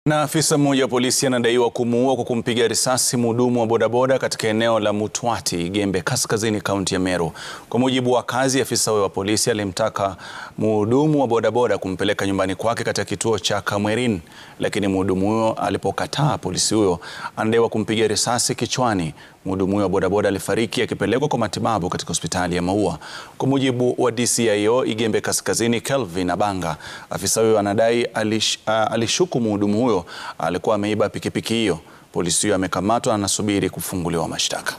Na afisa mmoja wa polisi anadaiwa kumuua kwa kumpiga risasi mhudumu wa bodaboda katika eneo la Mutwati, Gembe Kaskazini, kaunti ya Meru. Kwa mujibu wa kazi, afisa huyo wa polisi alimtaka mhudumu wa bodaboda kumpeleka nyumbani kwake katika kituo cha Kamwerin, lakini mhudumu huyo alipokataa, polisi huyo anadaiwa kumpiga risasi kichwani. Mhudumu huyo wa bodaboda alifariki akipelekwa kwa matibabu katika hospitali ya Maua. Kwa mujibu wa DCIO Igembe Kaskazini, Kelvin Abanga, afisa huyo anadai alish, uh, alishuku mhudumu huyo alikuwa ameiba pikipiki hiyo. Polisi huyo amekamatwa na anasubiri kufunguliwa mashtaka.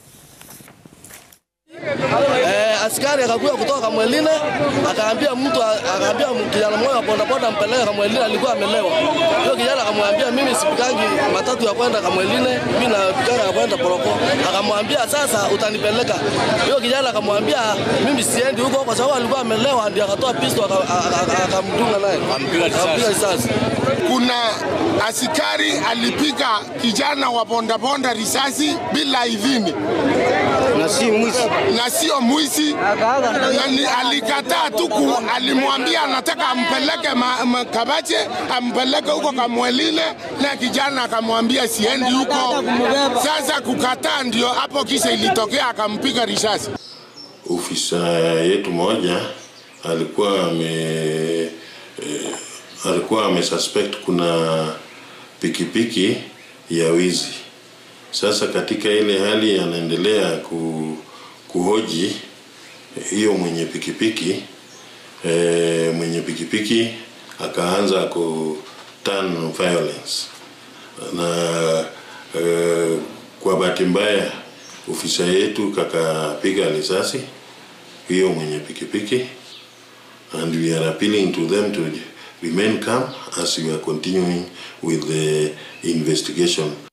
Eh, askari akakuja kutoka Kamweline akaambia mtu akaambia kijana mmoja wa bodaboda ampeleke Kamweline, alikuwa amelewa. Hiyo kijana akamwambia mimi sipikangi matatu ya kwenda Kamweline, mimi napikanga ya kwenda Poroko. Akamwambia sasa utanipeleka. Hiyo kijana akamwambia mimi siendi huko kwa sababu alikuwa amelewa, ndio akatoa pisto akamdunga naye. Akampiga risasi. Kuna askari alipiga kijana wa bondabonda risasi bila idhini Na si mwizi. na sio mwizi, na ni- alikataa tu, ku- alimwambia anataka ampeleke ma, ma, Kabache, ampeleke huko Kamweline, na kijana akamwambia siendi huko. Sasa kukataa, ndio hapo kisa ilitokea, akampiga risasi. ofisa yetu moja alikuwa ame eh, alikuwa amesuspect kuna pikipiki ya wizi. Sasa katika ile hali anaendelea ku, kuhoji hiyo mwenye pikipiki eh, mwenye pikipiki akaanza ku turn violence na eh, kwa bahati mbaya ofisa yetu kakapiga risasi hiyo mwenye pikipiki and we are appealing to them to remain calm as we are continuing with the investigation